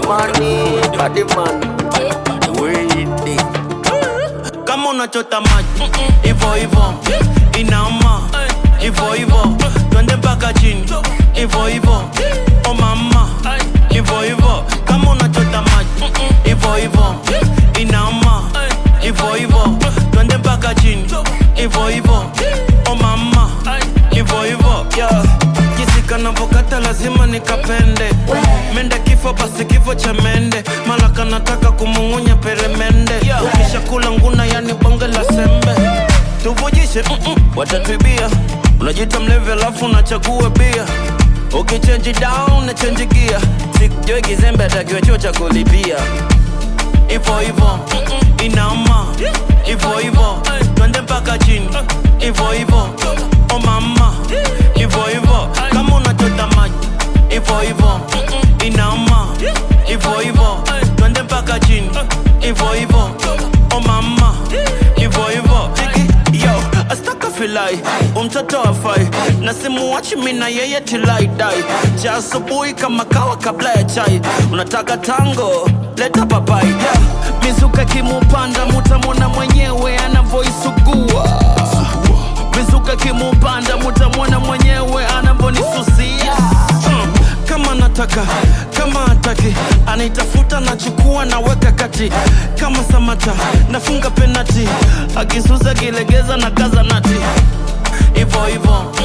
money, body man. The way it is. kama unachota maji ivo ivo inama ivo ivo twende mpaka chini ivo ivo o mama ivo ivo kama unachota maji ivo ivo inama ivo ivo twende mpaka chini ivo ivo o mama ivo ivo yeah. kisika navokata lazima nikapende mende kifo basi kifo cha mende malaka nataka kumung'unya peremende ukisha kula nguna yani bonge la sembe tuvujishe mm-mm, watatwibia unajita mlevi alafu unachagua bia ukichenji down na chenji gia sikujoi kizembe atakiwa chuo cha kulipia ivo ivo inama ivo ivo twende mpaka chini ivo ivo o mama ivo ivo kama unachota maji ivo ivo inama ivo ivo twende mpaka chini ivo ivo o mama ivo ivo Chiki, yo astaka filai umtoto afai na simuwachi mina yeye tilaidai cha asubuhi kama kawa kabla ya chai unataka tango leta papai yeah. mizuka kimupanda mutamwona mwenyewe anavoisugua mizuka kimupanda mutamwona mwenyewe anavonisusia mm. kama nataka kama ataki anaitafuta nachukua naweka kati kama samata nafunga penati akisusa kilegeza na kaza nati ivo ivo